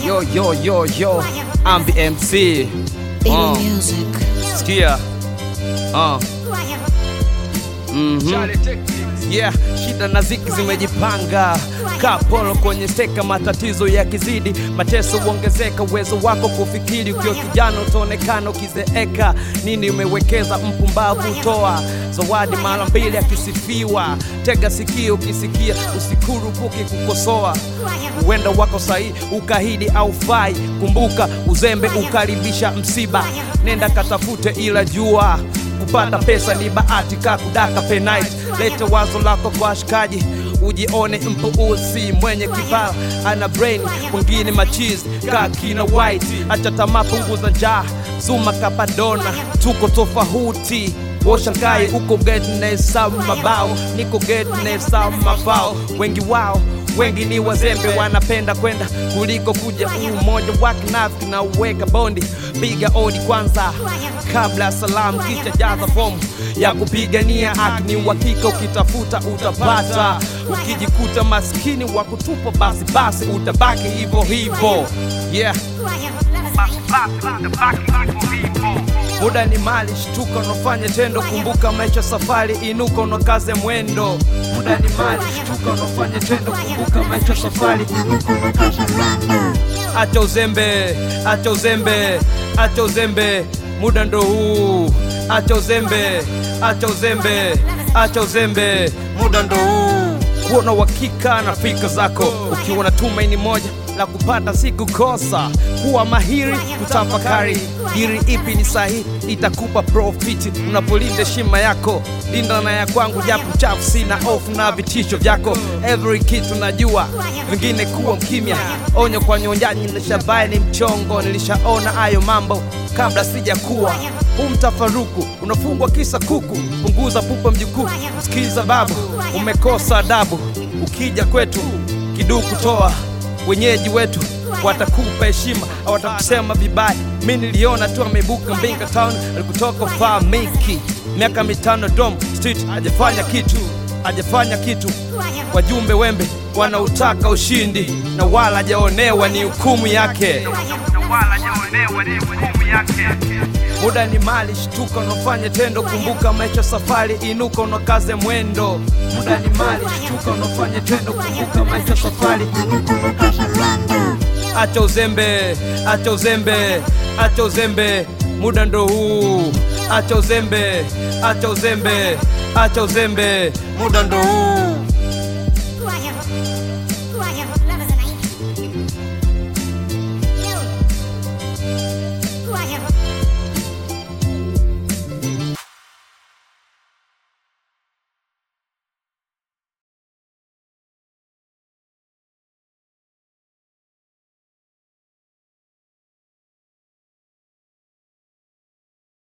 Yo, yo, yo, yo, I'm the MC. Baby Uh, music. sikia. Uh. Mhm. Yeah, shida na ziki zimejipanga kapolo kwenye steka, matatizo yakizidi, mateso huongezeka, uwezo wako kufikiri, ukiwa kijana utaonekana ukizeeka. Nini umewekeza, mpumbavu toa zawadi mara mbili akisifiwa. Tega sikio ukisikia, usikurupuki kukosoa. Uwenda wako sahihi, ukahidi au fai. Kumbuka uzembe ukaribisha msiba, nenda katafute, ila jua kupata pesa ni bahati ka kudaka penite. Lete wazo lako kwa washikaji, ujione mpuuzi mwenye kibao, ana brain mwingine machizi ka kina white. Acha tamaa, punguza njaa, zuma kapadona, tuko tofauti washangae uko get na hesabu mabao, niko get na hesabu mabao. Wengi wao wengi ni wazembe, wanapenda kwenda kuliko kuja. Umoja wa kinafiki na uweka bondi, piga odi kwanza kabla ya salamu, kisha jaza fomu ya kupigania haki. Ni uhakika ukitafuta utapata, ukijikuta maskini wa kutupa, basi basi utabaki hivyo hivyo. Yeah. Muda ni mali, shtuka unafanya tendo, kumbuka maisha safari, inuka unakaze mwendo. Muda ni mali, shtuka unafanya tendo, kumbuka maisha safari, acha uzembe, acha uzembe, acha uzembe, muda ndo huu. Acha uzembe, acha uzembe, acha uzembe, muda ndo huu. Kuona uhakika na fikra zako, ukiwa na tumaini moja la kupata si kukosa. Kuwa mahiri kutafakari, diri ipi ni sahihi, itakupa profiti unapolinda heshima yako. Linda na ya kwangu, japo chafu, sina ofu na vitisho vyako. Every kitu najua, vingine kuwa mkimya. Onyo kwa nyonjaji, nilishabai ni mchongo, nilishaona hayo mambo kabla sijakuwa huu mtafaruku unafungwa kisa kuku. Punguza pupa mjukuu, sikiza babu, umekosa adabu. Ukija kwetu kiduku toa, wenyeji wetu watakupa heshima, hawatakusema vibaya. Mi niliona tu ameibuka Mbinga Town, alikutoka famiki miaka mitano dom street, hajafanya kitu, hajafanya kitu. Wajumbe wembe wanautaka ushindi na wala hajaonewa, ni hukumu yake. Muda ni mali, shtuka unafanya tendo, kumbuka maisha safari, inuka unakaze mwendo. Muda ni mali, shtuka unafanya tendo, kumbuka maisha safari, acha uzembe, acha uzembe, acha uzembe, muda ndo huu. Acha uzembe, acha uzembe, acha uzembe, muda ndo huu.